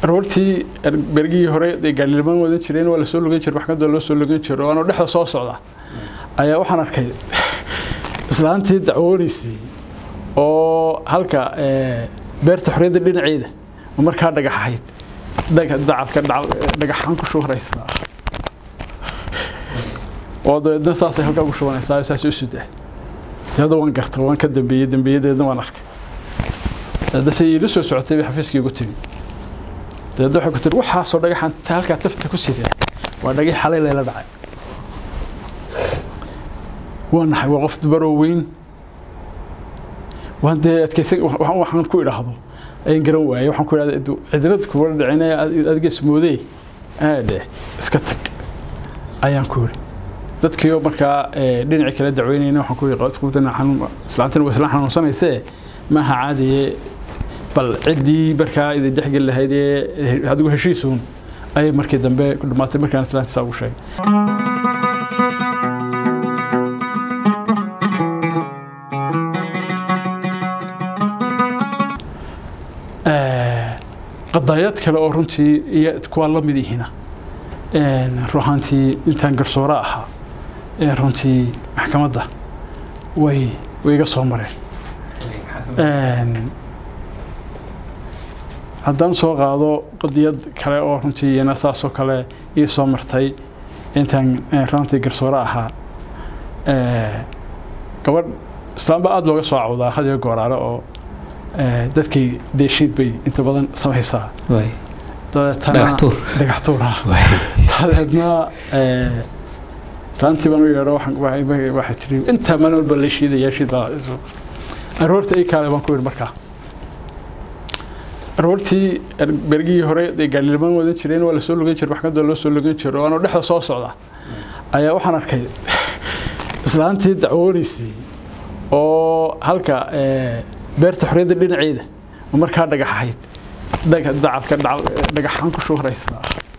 aroortii bergihii hore dee gaalilamaan wadan jireen waa lasoo lugan jira maxkamadda loo soo lugan jiro anoo dhexda soo socda ayaa waxaan arkay islaantii dacwoonaysay oo halka beerta xorriyadda dhinaceeda oo markaa dhagaxahayd dacalka dhagaxaan ku shubanaysaa oo dabeedna saasay halkaa ku shubanaysaa saas u sudaa hadda waan garta waan ka dambeeyey dambeeyadeedna waan arkay dabeedna say iila soo socotay bay xafiiskii ugu timi dabeedna waxay ku tiri waxaasoo dhagaxaan halkaa tafta ku sidaa waa dhagax xalay layla dhacay waa naxay waa qof dubaroo weyn waan dee adkaysan waxaan ku idhaahdo ayaan garan waayey waxaan ku idhahda cidlad kuwa dhicinaya adiga ismoodee aadhe iska tag ayaan ku yidhi dadkiioo markaa dhinacii kala dacweynayna waxaan ku yidhi islaantina waa isla xanuunsanaysee maaha caadiye bal ciddii markaa idin dhexgeli lahayd ee adigu heshiisuun ayay markii dambe ku dhammaatay markaan islaanta saa ugu sheegay qadaayad kale oo runtii iyo kuwaa la mid ihina ruuxaantii intaan garsoore ahaa ee runtii maxkamadda way way iga soo mareen haddaan soo qaado qadiyad kale oo runtii iyana saasoo kale ii soo martay intaan runtii garsoore ahaa gabadh islaamba aada looga soo cawdaa hadiyo gooraale oo dadkay deeshiid bay inta badan samaysaa dhagaxtuur dhagaxtuura dabeedna islaantii baan u yeedho waxay tiri intaa maalin walba la shiidaya shiid baa aroorta ii kaale baan ku yidhi markaa aroortii bergihii hore dee gaalilamaan wadan jireen waa lasoo lugan jira maxkamadda loo soo lugan jiro anoo dhexda soo socda ayaa waxaan arkay islaantii dacwoonaysay oo halka beerta xorriyadda dhinaceeda oo markaa dhagaxahayd dacalka dhagaxaan ku shubanaysaa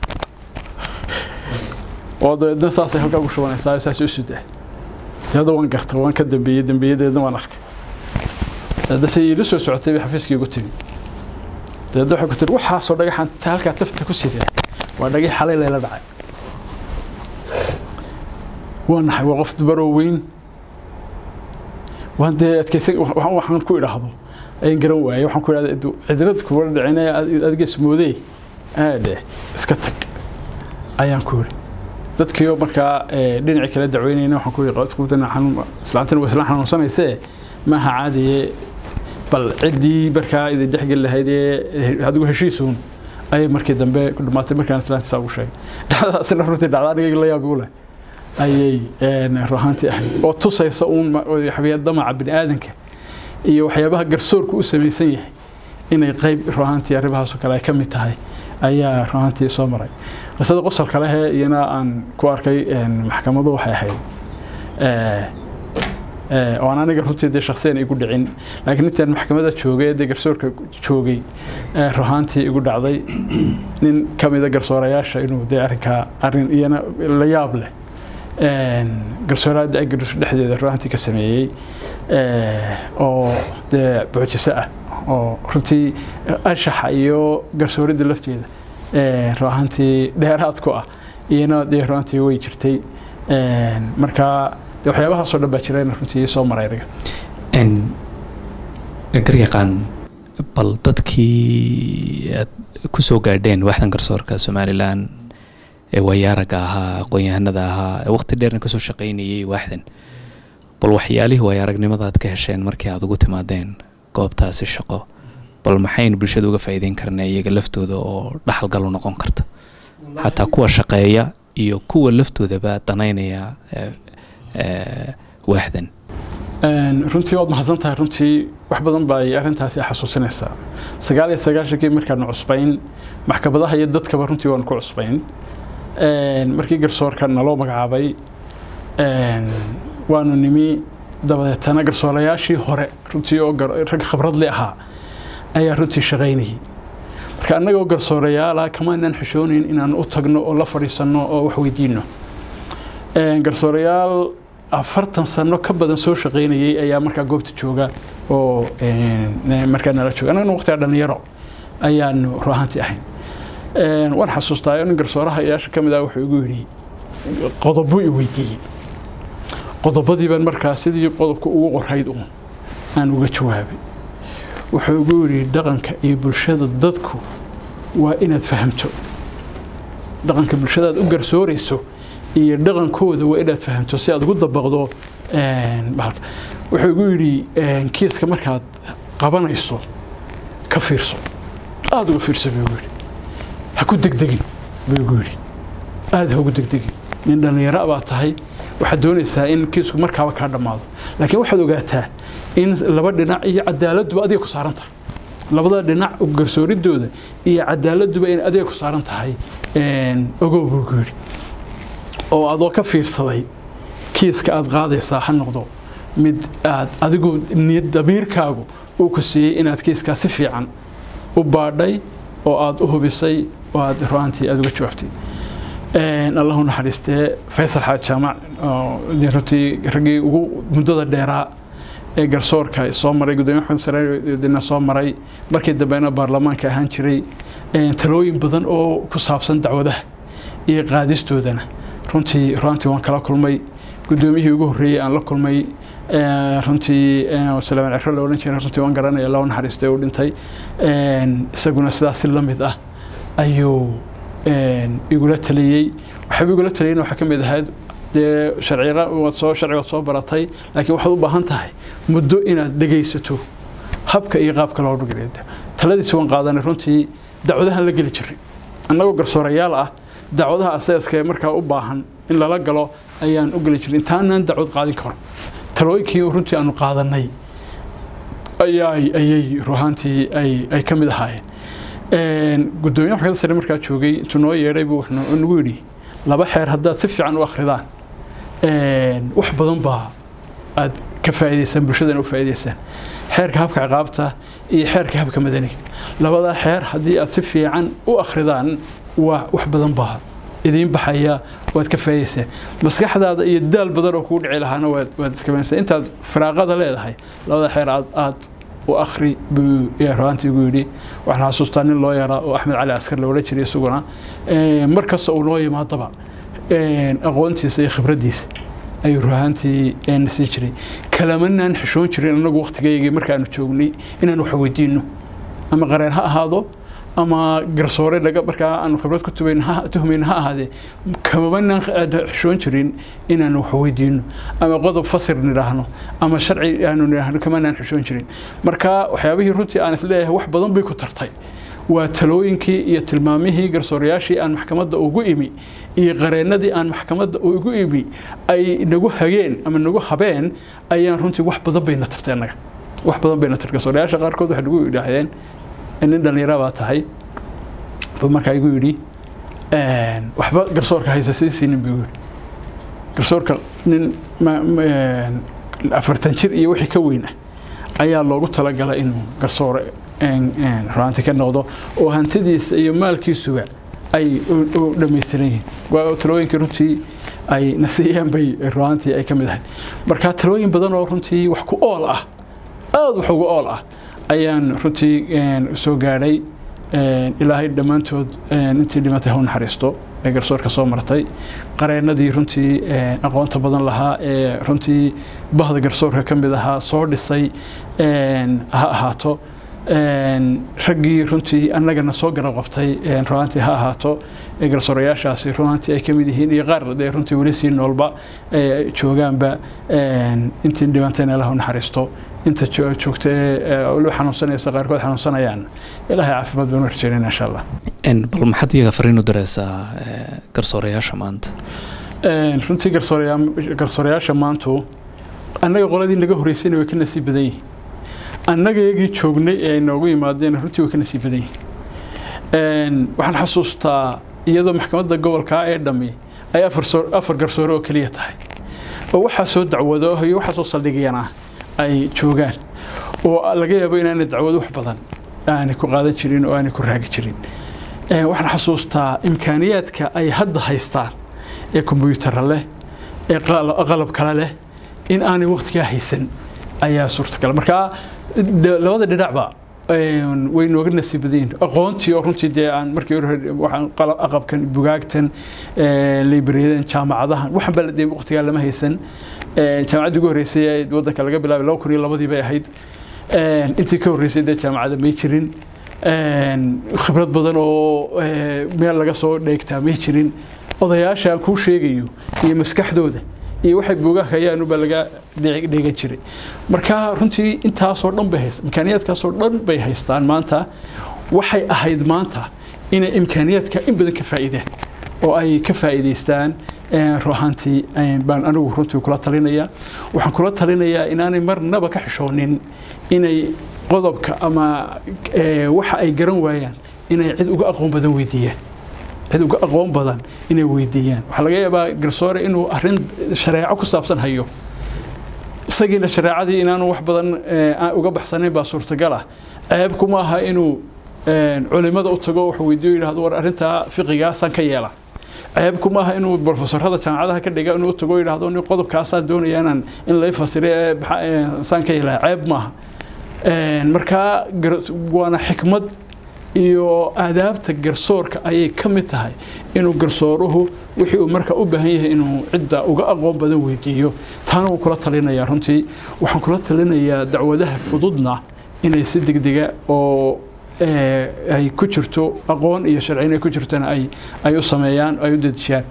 oo dabeedna saasay halkaa ku shubanaysaa saas u sudaa hadda waan garta waan ka dambeeyey dambeeyadeedna waan arkay dabeedna say iila soo socotay bay xafiiskii ugu timi dabeedna waxay ku tiri waxaasoo dhagaxaan halkaa tafta ku sidaa waa dhagax xalay layla dhacay waa naxay waa qof dubaroo weyn waan dee adkaysan waxaan ku idhaahdo ayaan garan waayey waxaan ku idhahda cidlad kuwa dhicinaya adiga ismoodee aadhe iska tag ayaan ku yidhi dadkiioo markaa dhinacii kala dacweynayna waxaan ku yidhi islaantina waa isla xanuunsanaysee maaha caadiye bal ciddii markaa idin dhexgeli lahayd ee adigu heshiisuun ayay markii dambe ku dhammaatay markaan islaanta saa ugu sheegay dhacdaasina runtii dhacda aniga la yaab igu leh ayay ruuxaantii ahayd oo tusaysa uun damaca bini aadanka iyo waxyaabaha garsoorku u samaysan yahay inay qayb ruuxaantii arrimahaasoo kale ay ka mid tahay ayaa ruuxaantii soo maray qisada qosol kalehe iyana aan ku arkay maxkamadu waxay ahayd oo aan aniga runtii dee shaksiyan igu dhicin laakiin intaan maxkamada joogay dee garsoorka joogay ruuxaantii igu dhacday nin ka mida garsoorayaasha inuu dee arrinkaa arrin iyana la yaab leh garsooraada agrish dhexdeeda ruuxantii ka sameeyey oo dee buujiso ah oo runtii anshaxa iyo garsooridda lafteeda ruuxantii dheeraad ku ah iyana dee ruuxantii way jirtay markaa dee waxyaabahaasoo dhan baa jirayna runtii soo maray aniga garyaqaan bal dadkii aad ku soo gaadheen waaxdan garsoorka somalilan ee waayaaraga ahaa aqoon-yahanada ahaa ee waqti dheerna kasoo shaqaynayay waaxdan bal waxyaalihii waayaaragnimada aad ka hesheen markii aad ugu timaadeen goobtaasi shaqo bal maxaynu bulshada uga faa'iideyn karnaa iyaga laftooda oo dhaxalgal u noqon karta xataa kuwa shaqeeya iyo kuwa laftoodaba danaynaya waaxdan runtii waad mahadsan tahay runtii wax badan ba ay arrintaasi xasuusinaysaa sagaal iyo sagaashankii markaanu cusbayn maxkamadaha iyo dadkaba runtii waanu ku cusbayn markii garsoorka naloo magacaabay waanu nimi dabadeetana garsoorayaashii hore runtii oo rag khibradli ahaa ayaa runtii shaqaynayay marka annagoo garsoorayaala kamaanaan xishoonayn inaan u tagno oo la fadhiisanno oo wax weydiino garsoorayaal afartan sano ka badan soo shaqaynayay ayaa markaa goobta jooga oo markaa nala jooga annagana waqtigaa dhalinyaro ayaanu ruuxaantii ahayn waan xasuustaa nin garsooraha iyaasha ka mid ah wuxuu igu yidhi qodobo i weydiiyey qodobadii baan markaa sidii qodobka ugu qorayd uun aan uga jawaabay wuxuu igu yidhi dhaqanka iyo bulshada dadku waa inaad fahamto dhaqanka bulshadaad u garsoorayso iyo dhaqankooda waa inaad fahamto si aad ugu dabaqdo bahalka wuxuu igu yidhi kiiska markaad qabanayso ka fiirso aada uga fiirso buu igu yidhi ha ku degdegin buu igu yidhi aada ha ugu degdegin nin dhallinyaro baa tahay waxaad doonaysaa in kiisku markaaba kaa dhammaado laakiin waxaad ogaataa in laba dhinac iyo cadaaladduba adiga ku saaran tahay labada dhinac garsooridooda iyo cadaaladduba in adiga ku saaran tahay ogow buu igu yidhi oo adoo ka fiirsaday kiiska aad qaadaysaa ha noqdo mid aad adigu niyad damiirkaagu uu ku siiyey inaad kiiskaa si fiican u baadhay oo aad u hubisay oo aad ru'aantii aad uga jawaabtay allahu naxariistee faysal xaaj jaamac runtii raggii ugu muddada dheeraa ee garsoorka soo maray gudoomiye maxamed sareedina soo maray markii dambena baarlamaanka ahaan jiray talooyin badan oo ku saabsan dacwadaha iyo qaadistoodana runtii ru'aantii waan kala kulmay gudoomiyihii ugu horreeyey aan la kulmay runtii salaaman ciro la odhan jiray runtii waan garanaya loo naxariistay uu dhintay isaguna sidaas si la mid ah ayuu igula taliyey waxaaba igula taliyeyna waxaa ka mid ahayd dee sharciga waad soo sharcigaad soo baratay laakiin waxaad u baahan tahay muddo inaad dhegaysato habka iyo qaabka loo dhigay taladiisi waan qaadanay runtii dacwadahan la geli jiray annagoo garsoorayaal ah dacwadaha asaaska ee markaa u baahan in lala galo ayaan u geli jiray intaanaan dacwad qaadin karo talooyinkii runtii aanu qaadanay ayay ayay ruhaantii ay ay ka mid ahaayeen gudoomiye maxkamadda sare markaa joogay intuu noo yeedhay buu wuxuu nagu yidhi laba xeer haddaad si fiican u akhridaan wax badan baa aad ka faa'iidaysaan bulshadana u faa'iidaysaan xeerka habka ciqaabta iyo xeerka habka madaniga labadaa xeer haddii aad si fiican u akhridaan waa wax badan baa idiin baxaya waad ka faa'iidaysaan maskaxdaada iyo daal badan oo kugu dhici lahaana waad waad iska faa'iidaysaa intaad firaaqada leedahay labada xeer aad aad u akhri buu ruhaantii igu yidhi waxaan xasuustaa nin loo yaraa oo axmed cali askar la odhan jiray isaguna mar kasta uu noo yimaadaba aqoontiisa iyo khibraddiisa ayuu ruhaantii nasiin jiray kalamanaan xishoon jirin annagu waqtigaygii markaanu joognay inaan wax weydiinno ama qareen ha ahaado ama garsoore laga markaa aanu khibrad ku tubayn tuhmayn ha ahaadee kamabanaan xishoon jirin inaanu wax weydiino ama qodob fasir nidhaahno ama sharci aanu nidhaahno kamanaan xishoon jirin marka waxyaabihii runtii aan isleeyahay wax badan bay ku tartay waa talooyinkii iyo tilmaamihii garsoorayaashii aan maxkamadda ugu imi iyo qareennadii aan maxkamadda ugu imi ay nagu hageen ama nagu habeen ayaan runtii wax badan bayna tartay annaga wax badan bayna tartay garsoorayaasha qaarkood waxay nagu yidhaahdeen nin dhallinyara baa tahay buu markaa igu yidhi waxba garsoorka haysa sii siinin buu yidhi garsoorka nin afartan jir iyo wixii ka weyn ah ayaa loogu talagalay inuu garsoore ruaanti ka noqdo oo hantidiisa iyo maalkiisuba ay u dhammaystiran yihiin waa talooyinkii runtii ay nasiiyeen bay ruaantii ay ka mid ahayd marka talooyin badan oo runtii wax ku ool ah aada wax ugu ool ah ayaan runtii soo gaadhay ilaahay dhammaantood intii dhimatay ha u naxariisto ee garsoorka soo martay qareennadii runtii aqoonta badan lahaa ee runtii bahda garsoorka ka mid ahaa soo dhisay ha ahaato raggii runtii annagana soo garab qabtay ruaantii ha ahaato garsoorayaashaasi ruaantii ay ka mid yihiin iyo qaar dee runtii weli sii noolba joogaanba intii dhimantayna ilaha u naxariisto inta joogta waliba xanuunsanaysa qaarkood xanuunsanayaan ilaahay caafimaad baan u rajeynayna insha allah bal maxaad iyaga fariin u diraysaa garsoorayaasha maanta runtii garsoorayaa garsoorayaasha maantu annaga qoladii naga horreysayna way ka nasiib badan yihin annaga iyagii joognay ee ay noogu yimaadeen runtii way ka nasiib badan yihin waxaan xasuustaa iyadoo maxkamadda gobolka ee dhammi ay afar garsoore oo keliya tahay oo waxaa soo dacwado iyo waxaa soo saldhigayana ay joogaan oo laga yaabo inaanay dacwado wax badan aanay ku qaadan jirin oo aanay ku raagi jirin waxaan xasuustaa imkaaniyaadka ay hadda haystaan ee kombyutara leh ee qalab kale leh in aanay waqtigaa haysan ayaa suurtagal markaa labada dhinacba way nooga nasiib badan yihin aqoontii oo runtii dee aan markii hore waxaan aqabkan bugaagtan librariyadan jaamacadahan waxan baa dee waqtigaa lama haysan jaamacaddii ugu horreysay ee waddanka laga bilaabay laba kun iyo labadii bay ahayd intii ka horreysay dee jaamacadda may jirin khibrad badan oo meel laga soo dheegtaa may jirin odayaasha aan kuu sheegayo iyo maskaxdooda iyo waxay buugaha hayaanuba laga dheegan jiray marka runtii intaasoo dhan bay hayst imkaaniyaadkaasoo dhan bay haystaan maanta waxay ahayd maanta inay imkaaniyaadka in badan ka faa'iidaan oo ay ka faa'iidaystaan ruuxaantii baan anigu runtii kula talinaya waxaan kula talinayaa inaanay marnaba ka xishoonin inay qodobka ama waxa ay garan waayaan inay cid uga aqoon badan weydiiyaan cid uga aqoon badan inay weydiiyaan waxaa laga yaabaa garsoore inuu arrin shareeco ku saabsan hayo isagiina shareecadii inaanu wax badan uga baxsanayn baa suurtagal ah ceeb kuma aha inuu culimada u tago wax weydiiyo yidhahdo war arrintaa fiqigaasaan ka yeela ceeb kuma aha inuu brofesorada jaamacadaha ka dhiga inuu u tago yidhahdo ni qodobkaasaan doonaya inaan in lay fasire saan ka yeela ceeb maaha markaa waana xikmad iyo aadaabta garsoorka ayay ka mid tahay inuu garsooruhu wixii uu marka u baahan yahay inuu cidda uga aqoon badan weydiiyo taana wuu kula talinayaa runtii waxaan kula talinayaa dacwadaha fududna inay si degdega oo ay ku jirto aqoon iyo sharci inay ku jirtona ay ay u sameeyaan ay u dedejiyaan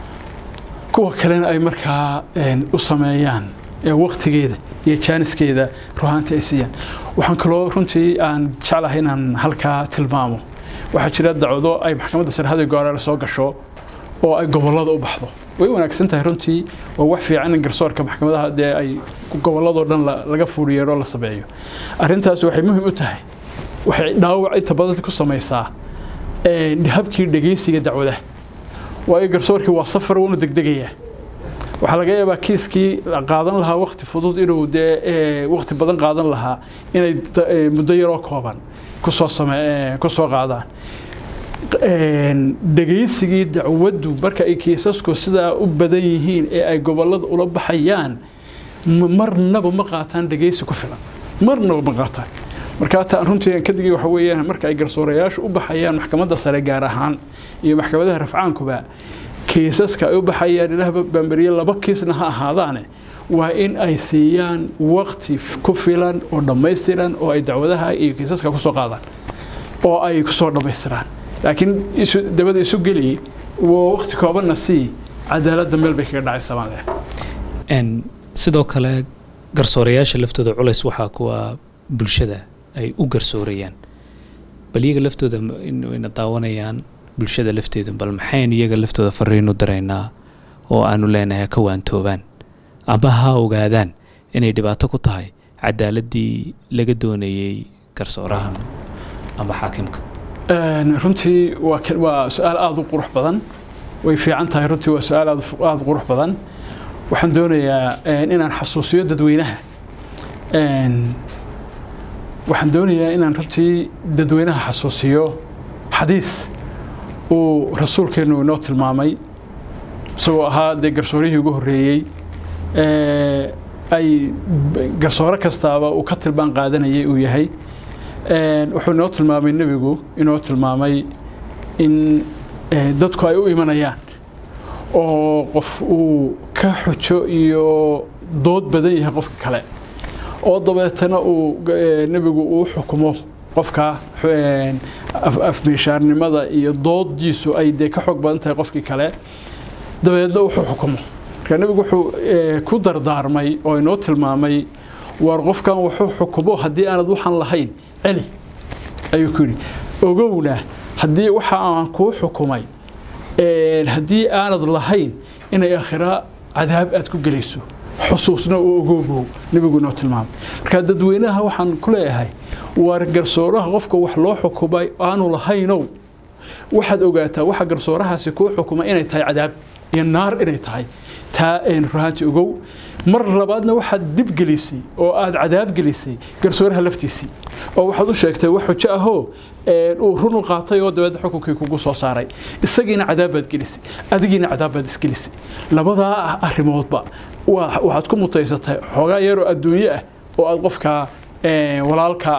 kuwa kalena ay markaa u sameeyaan waqtigeeda iyo jaaniskeeda ruhaanta ay siiyaan waxaan kaloo runtii aan jeclahay inaan halkaa tilmaamo waxaa jira dacwado ay maxkamadda sarhada goorale soo gasho oo ay gobollada u baxdo way wanaagsan tahay runtii waa wax fiican in garsoorka maxkamadaha dee ay gobolladoo dhan laga fuuriyeero la sameeyo arrintaas waxay muhiim u tahay waxay dhaawac inta badan ku samaysaa habkii dhegeysiga dacwadaha waayo garsoorkii waa safar wuuna degdegayaa waxaa laga yaabaa kiiskii qaadan lahaa wakti fudud inuu dee wakti badan qaadan lahaa inay muddo yaroo kooban kusoo same kusoo qaadaan dhegaysigii dacwaddu marka ay kiisasku sidaa u badan yihiin ee ay gobollada ula baxayaan marnaba ma qaataan dhegaysi ku filan marnaba ma qaataan markaa taan runtii ka digay waxa weeyaan marka ay garsoorayaashu u baxayaan maxkamadda sare gaar ahaan iyo maxkamadaha rafcaankuba kiisaska ay u baxayaan ilaah baamberiye laba kiisna ha ahaadaane waa in ay siiyaan waqti ku filan oo dhammaystiran oo ay dacwadaha iyo kiisaska kusoo qaadaan oo ay kusoo dhammaystiraan laakiin dabada isu geli waqti koobanna sii cadaaladda meel bay kaga dhacaysa baan leh sidoo kale garsoorayaasha laftooda culays waxaa kuwa bulshada ay u garsoorayaan bal iyaga laftooda ina daawanayaan bulshada lafteedu bal maxaynu iyaga laftooda fariin u diraynaa oo aanu leenahay ka waantoobaan ama ha ogaadaan inay dhibaato ku tahay cadaaladii laga doonayey garsooraha ama xaakimka runtii waa su-aal aada u qurux badan way fiican tahay runtii waa su-aal aada u qurux badan waxaan doonayaa inaan xasuusiyo dadweynaha waxaan doonayaa inaan runtii dadweynaha xasuusiyo xadiis uu rasuulkeennu inoo tilmaamay isagoo ahaa dee garsoorihii ugu horreeyey ay garsoore kastaaba uu ka tilmaan qaadanayay uu yahay wuxuu inoo tilmaamay nebigu inoo tilmaamay in dadku ay u imanayaan oo qof uu ka xujo iyo dood badan yahay qofka kale oo dabeetana uu nebigu uu xukumo qofka afmeeshaarnimada iyo doodiisu ay dee ka xoog badan tahay qofkii kale dabeedna wuxuu xukumo marka nebigu wuxuu ku dardaarmay oo inoo tilmaamay war qofkan wuxuu xukumo haddii aanad waxaan lahayn celi ayuu ku yidhi ogowna haddii waxa aan kuu xukumay haddii aanad lahayn inay aakhira cadaab aad ku gelayso xusuusna oo ogoobow nebigu inoo tilmaamay marka dadweynaha waxaan ku leeyahay war garsooraha qofka wax loo xukumay aanu lahaynow waxaad ogaataa waxa garsoorahaasi kuu xukuma inay tahay cadaab iyo naar inay tahay taa ruhaanti ogow mar labaadna waxaad dhib gelisay oo aad cadaab gelisay garsooraha laftiisii oo waxaad u sheegtay wax xujo ahoo uu run u qaatay oo dabeedna xukunkii kugu soo saaray isagiina cadaab baad gelisay adigiina cadaab baad isgelisay labadaa arrimoodba waxaad ku mutaysatay xoogaa yaroo adduunyo ah oo aad qofkaa walaalkaa ah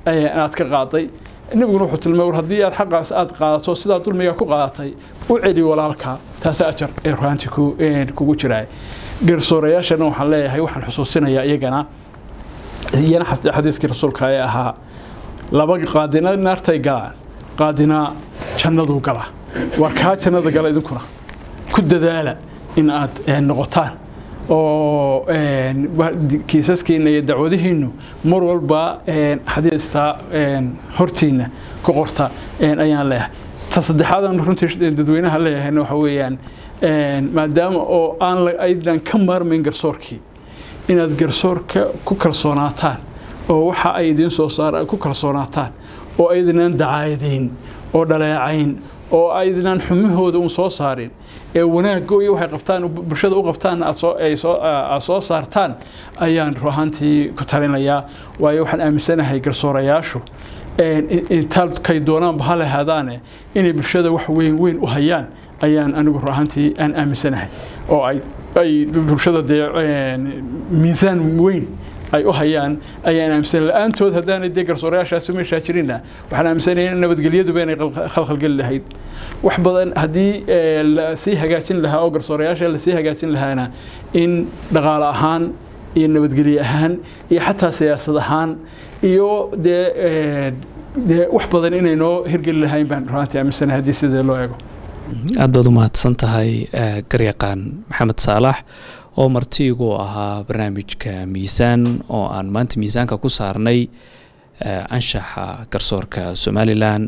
aad ka qaaday nebiguna wuxuu tilmaamay war haddii aad xaqaas aad qaadato sidaa dulmiga ku qaadatay u celi walaalka taasi ajar ee ruhaantii kugu jiraa garsoorayaashana waxaan leeyahay waxaan xusuusinayaa iyagana iyana xadiiskii rasuulka ee ahaa laba qaadina naartay galaan qaadina jannaduu gala war kaa jannada gala idinkuna ku dadaala in aad noqotaan oo kiisaskiina iyo dacwadihiinu mar walba xadiista hortiina ku qorta ayaan leeyahay ta saddexaadan runtii dadweynaha leeyahayna waxa weeyaan maadaama oo aan aydan ka maarmayn garsoorkii inaad garsoorka ku kalsoonaataan oo waxa ay idiin soo saar ku kalsoonaataan oo aydinan dacaadayn oo dhaleecayn oo aydinan xumahooda un soo saarin ee wanaaggo iyo waxay qabtaan bulshada u qabtaan aad soo saartaan ayaan ruahaantii ku talinayaa waayo waxaan aaminsanahay garsoorayaashu intaalkay doonaanba ha lahaadaane inay bulshada wax weyn weyn u hayaan ayaan anigu ruahaantii aan aaminsanahay oo ay bulshada dee miisaan weyn ay u hayaan ayaan aaminsan la-aantood haddaanay dee garsoorayaashaasi meeshaa jirinna waxaan aaminsanaya nabadgelyaduba inay khalkhalgeli lahayd wax badan haddii lasii hagaajin lahaa oo garsoorayaasha lasii hagaajin lahaana in dhaqaale ahaan iyo nabadgelye ahaan iyo xataa siyaasad ahaan iyo dee dee wax badan inay noo hirgeli lahayn baan ruaantii aaminsanahay haddii sidee loo eego aad baad u mahadsan tahay garyaqaan maxamed saalax oo martiigu ahaa barnaamijka miisaan oo aan maanta miisaanka ku saarnay anshaxa garsoorka somalilan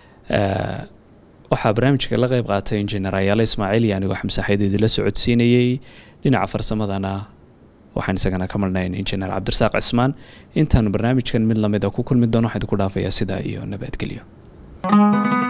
waxaa barnaamijka la qeyb qaatay injineer ayaale ismaaciil iyo anigoo xamsaxadeedi la socodsiinayey dhinaca farsamadana waxaan isagana ka marnayn injineer cabdirasaaq cismaan intaanu barnaamijkan mid lamida ku kulmi doono waxaan idinku dhaafayaa sidaa iyo nabadgelyo